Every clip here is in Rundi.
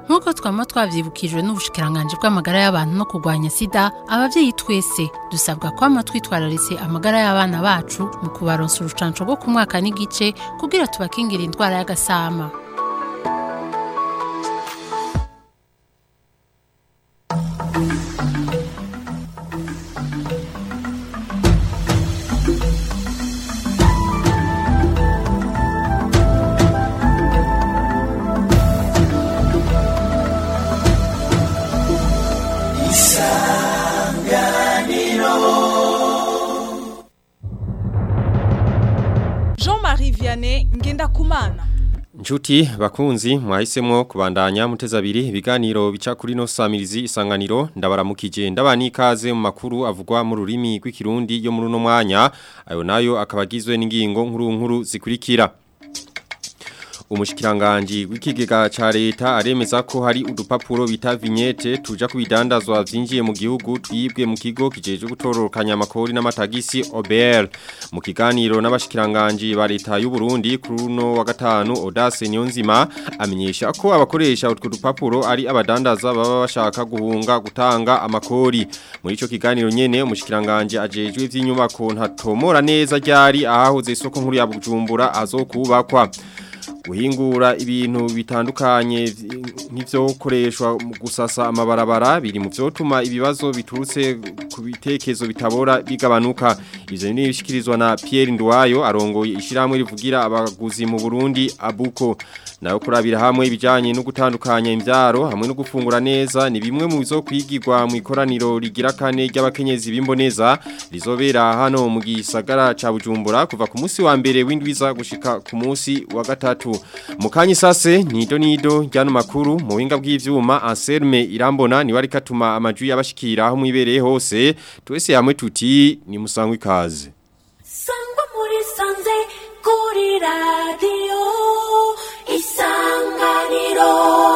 nk'uko twama twavyibukijwe n'ubushikiranganje bw'amagara y'abantu no kurwanya sida abavyeyi twese dusabwa kwama twitwararitse amagara y'abana bacu mu kubaronsa urucanco rwo ku mwaka n'igice kugira tubakingira indwara y'agasama Jean-Marie Vianney Ngendakumana Nchuti bakunzi mwahisemo kubandanya muteza abiri ibiganiro bica kuri no samirizi isanganiro ndabaramukije ndabani ikaze mu makuru avugwa mu rurimi rw'ikirundi yo muri no mwanya ayo nayo akabagizwe n'ingingo nkuru nkuru zikurikira Umushikiranganje w'ikigega ca leta aremeza ko hari udupapuro bita vignette tuja kubidandazwa vyinjiye mu gihugu twibwe mu kigo kijeje gutororokanya amakori n'amatagisi OBR mu kiganiro n'abashikiranganje ba leta y'u Burundi kuri uno wa gatanu Audace Nyonzima amenyesha ko abakoresha utwo dupapuro ari abadandaza baba bashaka guhunga gutanga amakori muri ico kiganiro nyene umushikiranganje ajejwe vy'inyubako ntatomora neza ryari ahahoze isoko nkuru ya Bujumbura azokubakwa guhingura ibintu bitandukanye nk'ivyokoreshwa mu gusasa amabarabara biri mu vyotuma ibibazo biturutse ku bitekezo bitabora bigabanuka ivyo ni bishikirizwa na Pierre Ndwayo arongoye ishiramwe rivugira abaguzi mu Burundi abuko nayo kurabira hamwe ibijanye no gutandukanya imvyaro hamwe no gufungura neza ni bimwe mu bizokwigirwa mu ikoraniro rigira kane ry'abakenyezi bimboneza rizobera hano mu gisagara ca Bujumbura kuva ku munsi wa mbere w'indwiza gushika ku munsi wa gatatu mukanyi sase nido nido ryano makuru mu winga bw'ivyuma Anselme Irambona ni wari katuma amaju yabashikira aho mwibereye hose twese hamwe tuti ni musangwe ikaze sangwa muri sanze kuri radiyo isanganiro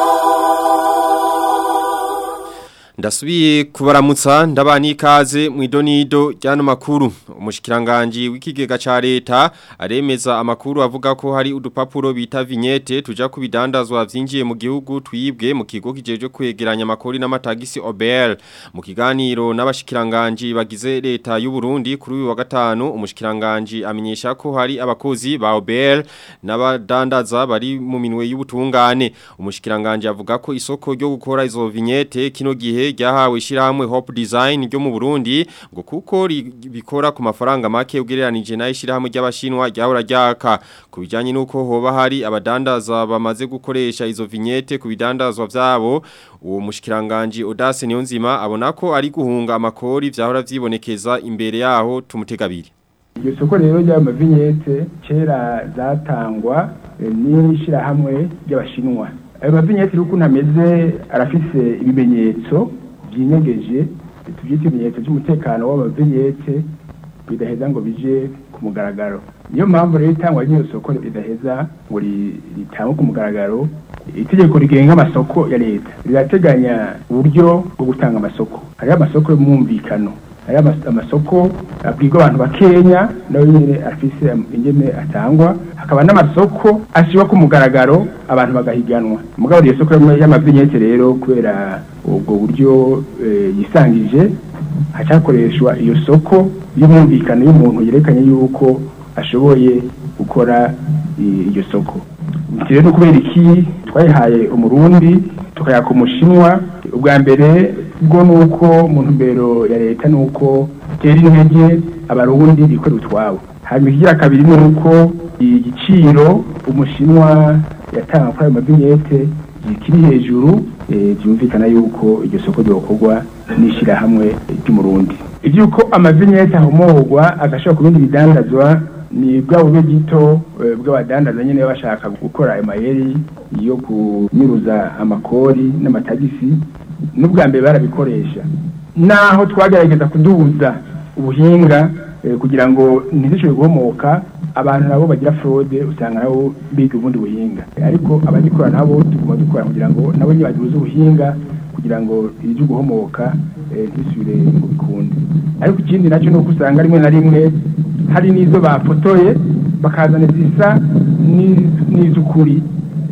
Ndasubiye kubaramutsa ndabani ikaze mu idonido ryano makuru umushikiranganje w'ikigega ca leta aremeza amakuru avuga ko hari udupapuro bita vignette tuja kubidandazwa vyinjiye mu gihugu twibwe mu kigo kijeje kwegeranya amakori n'amatagisi OBR mu kiganiro n'abashikiranganje bagize leta y'u Burundi kuri uyu wa gatanu umushikiranganje amenyesha ko hari abakozi ba OBR n'abadandaza bari mu minwe y'ubutungane umushikiranganje avuga ko isoko ryo gukora izo vignette kino gihe ryahawe ishyirahamwe Hope Design ryo mu Burundi ngo kuko bikora ku mafaranga make ugereranije na ishyirahamwe ry'abashinwa ryahora ryaka ku bijyanye n'uko hoba hari abadandaza bamaze gukoresha izo vignette ku bidandazwa vyabo uwo mushikiranganje Audace Niyonzima abona ko ari guhunga amakori vyahora vyibonekeza imbere yaho tumutegabiri iryo soko rero ry'amavinyete kera zatangwa n'ishyirahamwe ry'abashinwa ayo mavinyete ukuntu ameze arafise ibimenyetso byinyegeje tubyita ibimenyetso by'umutekano w'amavinyete bidaheza ngo bije ku mugaragaro niyo mpamvu rero itangwa ry'iyo soko ridaheza ngo ritangwe ku mugaragaro itegeko rigenga amasoko ya leta rirateganya uburyo bwo gutanga amasoko hariho amasoko y'umwumvikano hariho amasoko abwirwa abantu bakenya nawe nyine afise ingene atangwa hakaba n'amasoko ashyirwa ku mugaragaro abantu bagahiganwa mugabo iyo soko y'amavinyete rero kubera ubwo buryo yisangije hacakoreshwa iyo soko y'umwumvikano y'umuntu yerekanye yuko ashoboye gukora iryo soko rero ni ukubera iki twayihaye umurundi tukayaka umushinwa ubwa mbere bwo ni uko mu ntumbero ya leta ni uko tera intege abarundi bikorera utwabo hanyuma ikigira kabiri ni uko igiciro umushinwa yatanga kuri ayo mavinyete kiri hejuru byumvikana yuko iryo soko ryokorwa n'ishyirahamwe ry'umurundi iby'uko amavinyete ahomorwa agashobora ku bindi bidandazwa ni bwa bube gito bw'abadandaza nyine baba bashaka gukora ayo mayeri yo kunyuruza amakori n'amatagisi n'ubwa mbere barabikoresha naho twagerageza kuduhuza ubuhinga kugira ngo ntizishobore guhomoka abantu nabo bagira fraude usanga nabo biga ubundi buhinga ariko abagikora nabo tuguma dukora kugira ngo nabo ntibaduhuze ubuhinga kugira ngo ibyo guhomoka ntibisubire ngo bikunde ariko ikindi nacyo ni uko usanga rimwe na rimwe hari n'izo bafotoye bakazana zisa n'iz'ukuri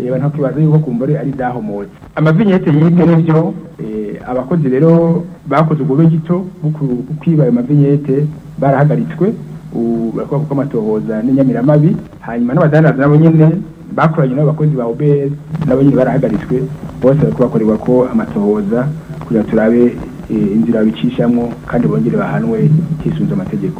eh, abantu bakibaza yuko kumbure ari dahomotse amavinyete yibwe nivyo eh, abakozi rero bakoze ubwo gito bwo kwiba ayo mavinyete barahagaritswe ubu barakora kuko amatohoza n'inyamiramabi hanyuma n'abadandaza nabo nyene bakoranye n'abakozi ba OBS nabo nyene barahagaritswe bose bariko bakorerwa ko amatohoza kugira turabe eh, inzira bicishamwo kandi bongere bahanwe hisunze amategeko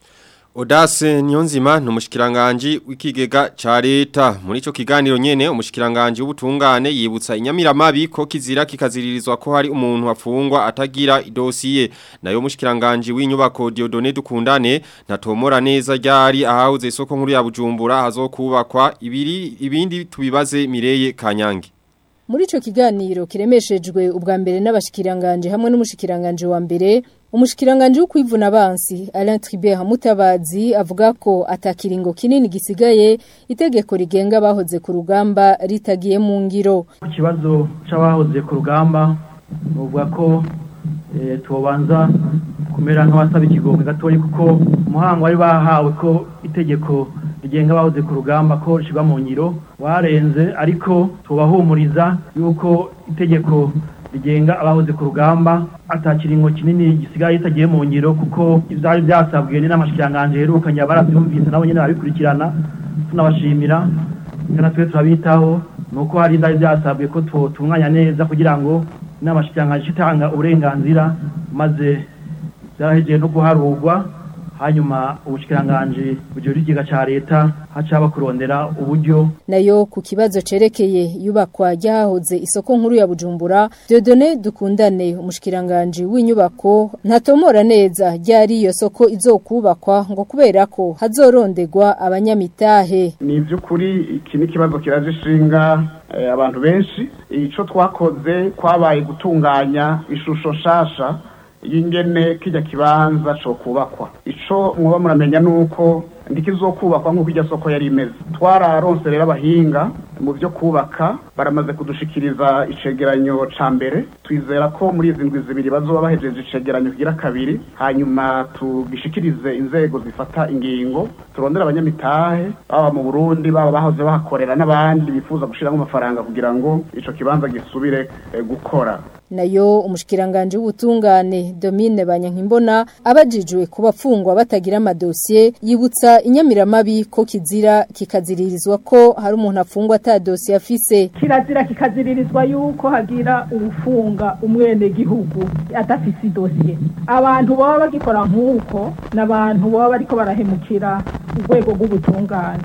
Odase Nyonzima ni umushikiranganje w'ikigega ca leta muri ico kiganiro nyene umushikiranganje w'ubutungane yibutsa inyamiramabi ko kizira kikaziririzwa ko hari umuntu afungwa atagira idosiye nayo umushikiranganje w'inyubako Diodone dukundane natomora neza ryari ahahuze isoko nkuru ya Bujumbura hazokubakwa ibiri ibindi tubibaze Mireye Kanyange Muri ico kiganiro kiremeshejwe ubwa mbere n'abashikiranganje hamwe n'umushikiranganje wa mbere umushikiranganje wo kwivuna abansi Alain Tribert Mutabazi avuga ko atakiringo kinini gisigaye itegeko rigenga bahoze ku rugamba ritagiye mu ngiro ku kibazo c'abahoze ku rugamba uvuga ko eh, tubanza kumera nk'abasaba ikigongwe gatoyi kuko umuhango wari bahawe ko itegeko rigenga abahoze ku rugamba ko rishyirwa mu ngiro warenze ariko tubahumuriza yuko itegeko rigenga abahoze ku rugamba atakiringo kinini gisigaye itagiye mu ngiro kuko ibyari byasabwe n'amashikiranganje herukanye barabyumvise nabo nyene babikurikirana tunabashimira kana twe turabitaho nuko hari ibyari byasabwe ko tunganya neza kugira ngo n'amashikiranganje itanga uburenganzira maze byarahejeye no guharurwa hanyuma ubushikiranganje bujyura ikiga ca leta hacaba kurondera uburyo nayo ku kibazo cerekeye yubakwa ryahoze isoko nkuru ya Bujumbura Dieudonné dukundane umushikiranganje w'inyubako ntatomora neza ryari iyo soko izokubakwa ngo kubera ko hazorondegwa abanyamitahe ni by'ukuri iki ni kibazo kiraje ishinga eh, abantu benshi ico twakoze kwabaye gutunganya ishusho shasha y'ingene kijya kibanza cyo kubakwa ico mwoba muramenya nuko ndikizokubakwa nk'uko iryo soko yari imeze twararonse rero abahinga mu byo kubaka baramaze kudushikiriza icegeranyo ca mbere twizera ko muri izi ndwi zibiri bazoba bahejeje icegeranyo kigira kabiri hanyuma tugishikirize inzego zifata ingingo turondera abanyamitahe baba mu burundi baba bahoze bahakorera n'abandi bifuza gushiramo amafaranga kugira ngo ico kibanza gisubire eh, gukora nayo umushikiranganje w'ubutungane Domine Banyankimbona abajijwe ku bapfungwa batagira amadosiye yibutsa inyamiramabi ko kizira kikaziririzwa ko hari umuntu afungwa ata dosiye afise kirazira kikaziririzwa yuko hagira ubufunga umwene gihugu adafise idosiye abantu baba bagikora nk'uko n'abantu baba bariko barahemukira urwego rw'ubutungane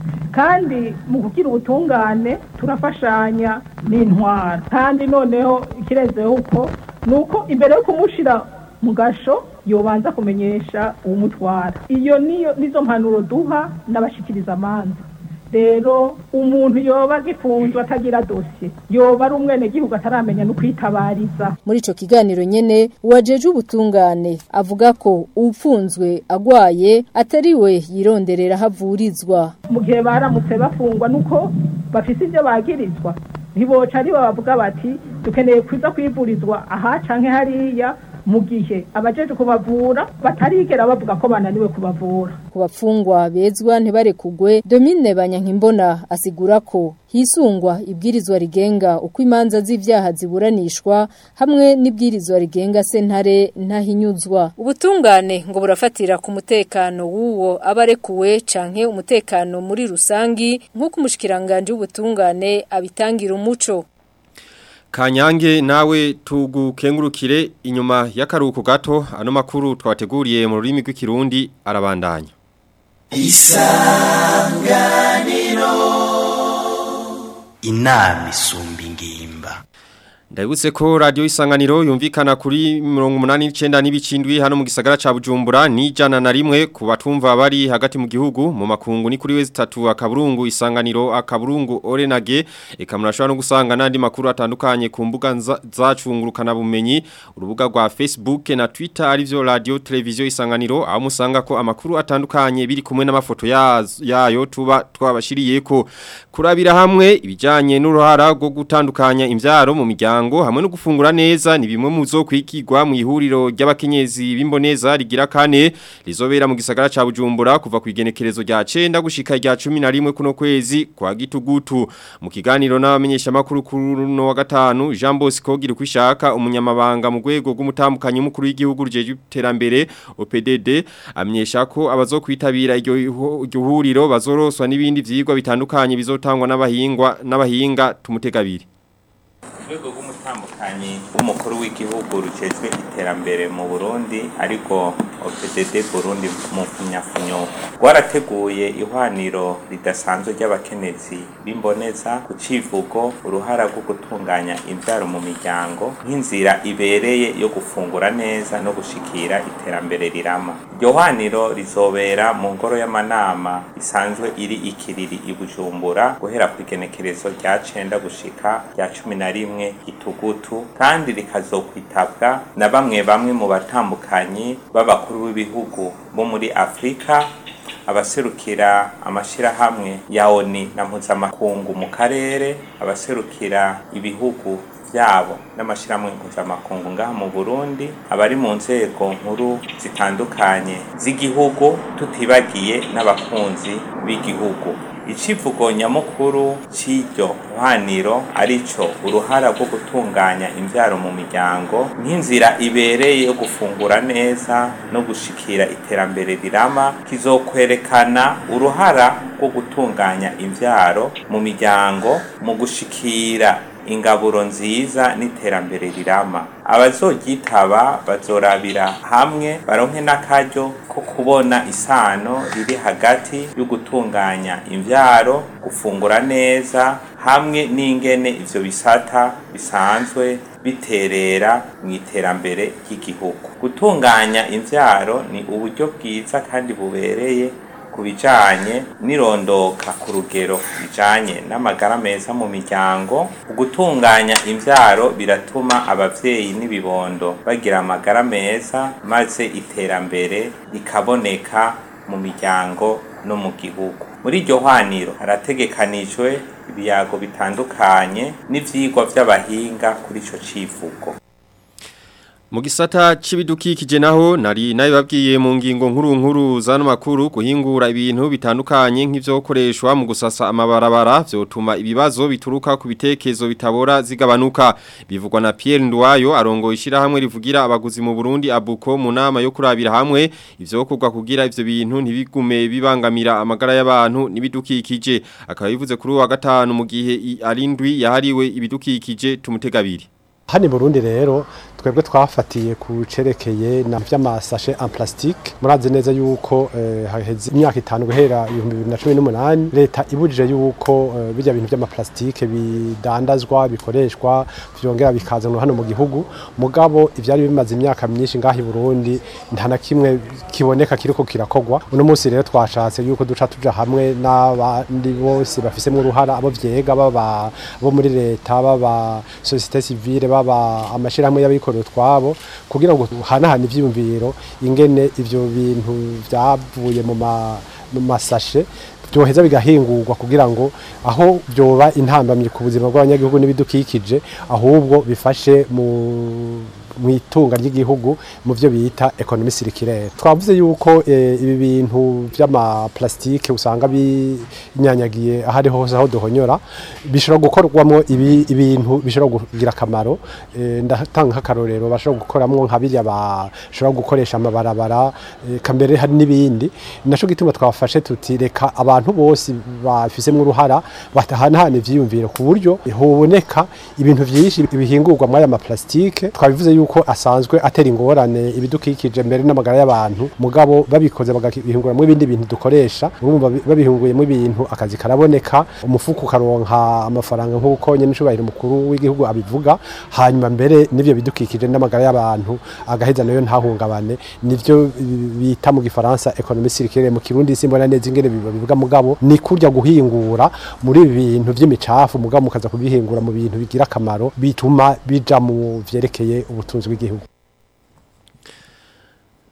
kandi mu kugira ubutungane turafashanya n'intwara kandi noneho ikirenzeho uko ni uko imbere yo kumushira mu gasho yobanza kumenyesha uwumutwara iyo niyo nizo mpanuro duha n'abashikiriza amanza rero umuntu yoba agifunzwe atagira dosiye yoba ari umwene gihugu ataramenya no kwitabariza muri ico kiganiro nyene uwajeje ubutungane avuga ko ufunzwe agwaye atari we yironderera havurizwa mu gihe baramutse bafungwa nuko bafise ibyo bagirizwa ntiboca ari bavuga bati dukeneye kuza kwivurizwa aha canke hariya mu gihe abajeje kubavura batarigera bavuga ko bananiwe kubavura ku bapfungwa bezwa ntibarekugwe Domine Banyankimbona asigura ko hisungwa ibwirizwa rigenga uko imanza z'ivyaha ziburanishwa hamwe n'ibwirizwa rigenga sentare ntahinyuzwa ubutungane ngo burafatira ku mutekano w'uwo abarekuwe canke umutekano muri rusangi nk'uko umushikiranganje w'ubutungane abitangira umuco Kanyange nawe tugukengurukire inyuma y'akaruhuko gato ano makuru twateguriye mu rurimi rw'ikirundi arabandanya Isanganiro Inami isumba ingimba Ndabutse ko radio isanganiro yumvikana kuri 189 n'ibicindwi hano mu gisagara ca Bujumbura ni jana na rimwe ku batumva bari hagati mu gihugu mu makungu ni kuri wezi tatu akaburungu isanganiro akaburungu orenage eka murashobora no gusanga nandi makuru atandukanye ku mbuga zacungurukana bumenyi urubuga rwa Facebook na Twitter arivyo radio televiziyo isanganiro aho musanga ko amakuru atandukanye biri kumwe n'amafoto yayo tuba twabashiriyeko kurabira hamwe ibijanye n'uruhara rwo gutandukanya imvyaro mu miryango miryango hamwe no gufungura neza ni bimwe mu zo kwikigwa mu ihuriro ry'abakenyezi b'imboneza rigira kane rizobera mu gisagara ca Bujumbura kuva ku igenekerezo rya 9 gushika rya 11 kuno kwezi kwa gitugutu mu kiganiro n'abamenyesha makuru kuri no wa gatanu Jean Bosco Girukwishaka umunyamabanga mu rwego rw'umutambukanyi mukuru w'igihugu rujeje iterambere OPDD amenyesha ko abazokwitabira iryo iryo huriro bazoroswa n'ibindi vyigwa bitandukanye bizotangwa n'abahingwa n'abahinga tumutegabiri urwego rw'umutambukanyi w'umukuru w'igihugu rujejwe iterambere mu burundi ariko opdd burundi mu funyafunyo rwarateguye ihwaniro ridasanzwe ry'abakenyezi b'imboneza ku civugo uruhara rwo gutunganya imbyaro mu miryango nk'inzira ibereye yo gufungura neza no gushikira iterambere rirama iryo hwaniro rizobera mu ngoro y'amanama isanzwe iri ikiriri i bujumbura guhera ku igenekerezo rya cenda gushika rya cumi na rimwe gitugutu kandi rikazokwitabwa na bamwe bamwe mu batambukanyi b'abakuru b'ibihugu bo muri afurika abaserukira amashirahamwe ya oni na mpuzamakungu mu karere abaserukira ibihugu byabo n'amashirahamwe mpuzamakungu ngaha mu Burundi abari mu nzego nkuru zitandukanye z'igihugu tutibagiye n'abakunzi b'igihugu icivugo nyamukuru c'iryo hwaniro arico uruhara rwo gutunganya imvyaro mu miryango nk'inzira ibereye yo gufungura neza no gushikira iterambere rirama kizokwerekana uruhara rwo gutunganya imvyaro mu miryango mu gushikira ingaburo nziza n'iterambere rirama abazoryitaba bazorabira hamwe baronke n'akaryo ko kubona isano riri hagati yo gutunganya imvyaro gufungura neza hamwe n'ingene ivyo bisata bisanzwe biterera mu iterambere ry'igihugu gutunganya imvyaro ni uburyo bwiza kandi bubereye ku bijanye n'irondoka ku rugero bijanye n'amagara meza mu miryango gutunganya imvyaro biratuma abavyeyi n'ibibondo bagira amagara meza maze iterambere rikaboneka mu miryango no mu gihugu muri iryo hwaniro harategekanijwe ibiyago bitandukanye n'ivyigwa vy'abahinga kuri ico civugo Mu gisata c'ibidukikije naho nari nabibabwiye mu ngingo nkuru nkuru zano makuru guhingura ibintu bitandukanye nk'ivyokoreshwa mu gusasa amabarabara vyotuma ibibazo bituruka ku bitekerezo bitabora zigabanuka bivugwa na Pierre Ndwayo arongo ishira hamwe rivugira abaguzi mu Burundi abuko mu nama yo kurabira hamwe ivyokorwa kugira ivyo bintu ntibigume bibangamira amagara y'abantu n'ibidukikije akaba bivuze kuri wa gatanu mu gihe arindwi yahariwe ibidukikije tumutegabiri Hani Burundi rero twebwe twafatiye ku cerekeye na vy'amasashe en plastique murazi neza yuko eh, haheze imyaka itanu guhera 2018 leta ibujije yuko eh, bijya bintu vy'ama plastique bidandazwa bikoreshwa vyongera bikazanwa hano mu gihugu mugabo ivyari bimaze imyaka myinshi ngahi Burundi nta na kimwe kiboneka kiriko kirakogwa uno munsi rero twashatse yuko duca tuja hamwe n'abandi bose bafisemo uruhara abo vyega baba bo muri leta baba societe civile baba amashirahamwe y'abikorera twabo kugira ngo hanahane ivyiyumviro ingene ivyo bintu vyavuye mu mu masashe byoheza bigahingurwa kugira ngo aho byoba intambamye ku buzima bw'abanyagihugu n'ibidukikije ahubwo bifashe mu mu itunga ry'igihugu mu byo bita economy circulaire twavuze yuko e, ibi bintu vy'ama plastique usanga binyanyagiye ahari hose aho duhonyora bishobora gukorwamo ibi ibintu bishobora kugira akamaro e, ndatanga akarorero bashobora gukoramo nka birya bashobora gukoresha amabarabara e, kambere hari n'ibindi naco gituma twafashe tuti reka abantu bose bafisemo uruhara batahanahana ivyiyumviro ku buryo hoboneka ibintu vyinshi bihingurwa muri aya ma plastique twabivuze yuko yuko asanzwe atera ingorane ibidukikije mbere n'amagara y'abantu mugabo babikoze bagahinguramo ibindi bintu dukoresha urumva babihinguyemo ibintu akazi karaboneka umufuko ukaronka amafaranga nk'uko nyine ncubahiro mukuru w'igihugu abivuga hanyuma mbere n'ivyo bidukikije n'amagara y'abantu agaheza nayo ntahungabane nivyo bita mu gifaransa economie circulaire mu kirundi simbona neza ingene bivuga mugabo ni kurya guhingura muri ibi bintu vy'imicafu mugabo mukaza kubihingura mu bintu bigira akamaro bituma bija mu vyerekeye ubutunzi bw'igihugu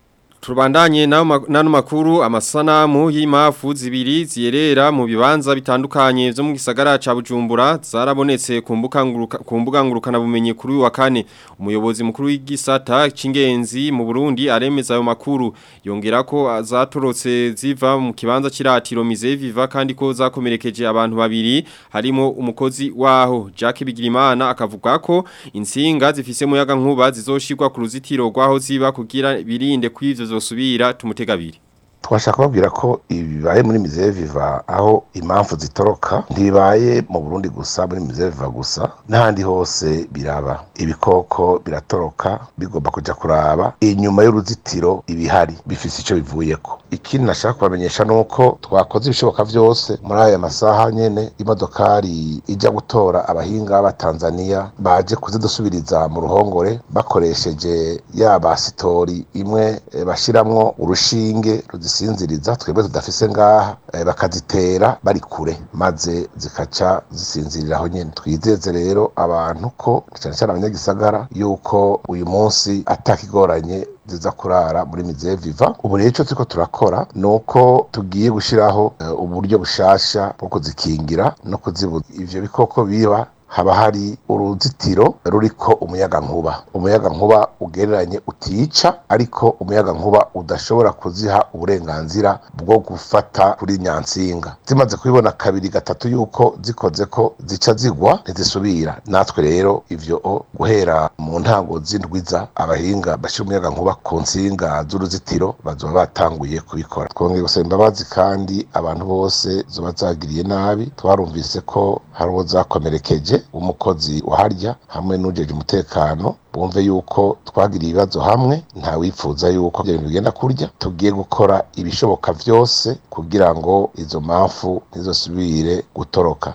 Turubandanye nano makuru amasanamu y'imafu zibiri ziyerera mu bibanza bitandukanye byo mu gisagara ca Bujumbura zarabonetse ku mbuga ngurukana bumenyi kuri uyu wa kane umuyobozi mukuru w'igisata c'ingenzi mu Burundi aremeza ayo makuru yongera ko zatorotse ziva mu kibanza kiratiro Mize Viva kandi ko zakomerekeje abantu babiri harimo umukozi waho Jacques Bigirimana akavuga ko insinga zifise muyaga nkuba zizoshirwa ku ruzitiro rwaho ziba kugira birinde kwivyo zosubira tumutegabiri twashaka kubabwira ko ibibaye muri Misere Viva aho impamvu zitoroka ntibaye mu Burundi gusa muri Misere Viva gusa n'ahandi hose biraba ibikoko biratoroka bigomba kuja kuraba inyuma y'uruzitiro ibihari bifise ico bivuyeko ikindi nashaka kubamenyesha nuko twakoze ibishoboka vyose muri aya masaha nyene imodokari ija gutora abahinga b'abatanzania baje kuzidusubiriza mu ruhongore bakoresheje ya basitori imwe e, bashiramwo urushinge ruzisinziriza twebwe tudafise ngaha e, bakazitera bari kure maze zikaca zisinziriraho nyene twizeze rero abantu ko cyane cyane abanyagisagara yuko uyu munsi atakigoranye ziza kurara muri mize viva ubu rero icyo turiko turakora ni uko tugiye gushyiraho uh, uburyo bushasha bwo kuzikingira no kuzibuza ivyo bikoko biba haba hari uruzitiro ruriko umuyaga nkuba umuyaga nkuba ugereranye utica ariko umuyaga nkuba udashobora kuziha uburenganzira bwo gufata kuri nyansinga zimaze kubibona kabiri gatatu yuko zikoze ko zica zigwa ntizisubira natwe rero ivyo guhera mu ntango z'indwiza abahinga bashira umuyaga nkuba ku nsinga z'uruzitiro bazoba batanguye kubikora twongeye gusaba imbabazi kandi abantu bose zoba zagiriye nabi twarumvise ko hari uwo zakomerekeje umukozi waharya hamwe n'ujeje umutekano bumve yuko twagiriye ibibazo hamwe nta wifuza yuko ibyo bintu bigenda kurya tugiye gukora ibishoboka byose kugira ngo izo mpamvu ntizosubire gutoroka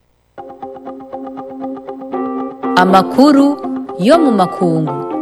amakuru yo mu makungu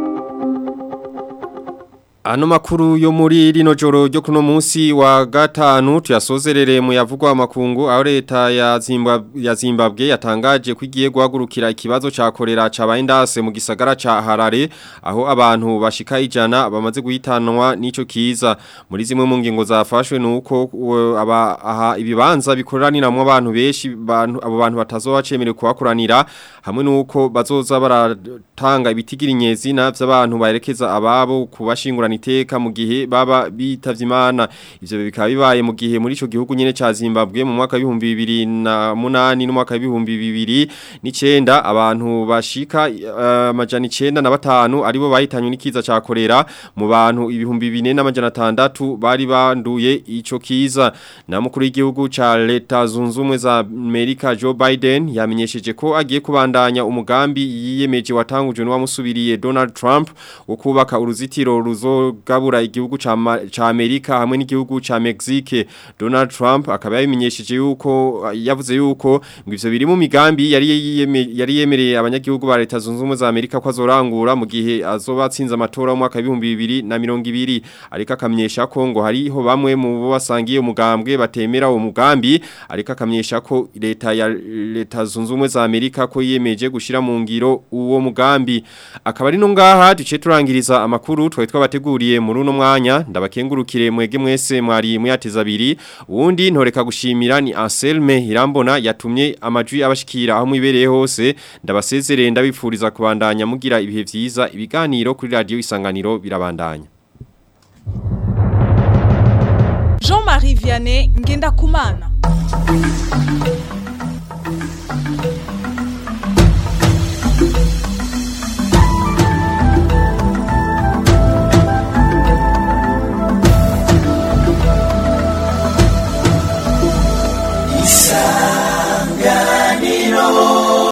Ano makuru yo muri rino joro ryo kuno munsi wa gatanu tuyasozerere mu yavugwa makungu aho leta ya Zimbabwe ya Zimbabwe yatangaje kwigiye guhagurukira ikibazo ca kolera cabaye ndase mu gisagara ca Harare aho abantu bashika ijana bamaze guhitanwa nico kiza muri zimwe mu ngingo zafashwe nuko aba aha ibibanza bikoraniramo abantu beshi bantu abo bantu batazoba cemerewe kuhakoranira hamwe nuko bazoza baratanga ibitigira inyezina vy'abantu baherekeza ababo kubashingura iteka mu gihe baba bitavye imana ivyo bikaba bibaye mu gihe muri ico gihugu nyene ca Zimbabwe mu mwaka wa 2008 no mwaka wa 2009 abantu bashika amajana uh, 9 na batanu aribo bahitanywe n'ikiza ca kolera mu bantu ibihumbi 4 n'amajana 6 bari banduye ico kiza na mukuru w'igihugu ca leta zunzumwe za Amerika Joe Biden yamenyesheje ko agiye kubandanya umugambi yiyemeje watangujwe n'uwamusubiriye Donald Trump wo kubaka uruzitiro ruzo gabura igihugu ca Amerika hamwe n'igihugu ca Mexique Donald Trump akaba yabimenyesheje yuko yavuze yuko ngo ivyo biri mu migambi yari yari yemereye abanyagihugu ba leta zunze ubumwe za Amerika ko azorangura mu gihe azoba atsinze amatora mu mwaka wa 2020 ariko akamenyesha ko ngo hariho bamwe mu bo basangiye umugambwe batemera uwo mugambi ariko akamenyesha ko leta ya leta zunze ubumwe za Amerika ko yiyemeje gushira mu ngiro uwo mugambi akaba ari no ngaha duce turangiriza amakuru twari twabateguriye muri uno mwanya ndabakengurukire mwege mwese mwari muyateza abiri uwundi ntoreka gushimira ni Anselme Irambona yatumye amajwi abashikira aho mwibereye hose ndabasezerere ndabifuriza kubandanya mugira ibihe vyiza ibiganiro kuri radio isanganiro birabandanya Jean-Marie Vianney ngenda kumana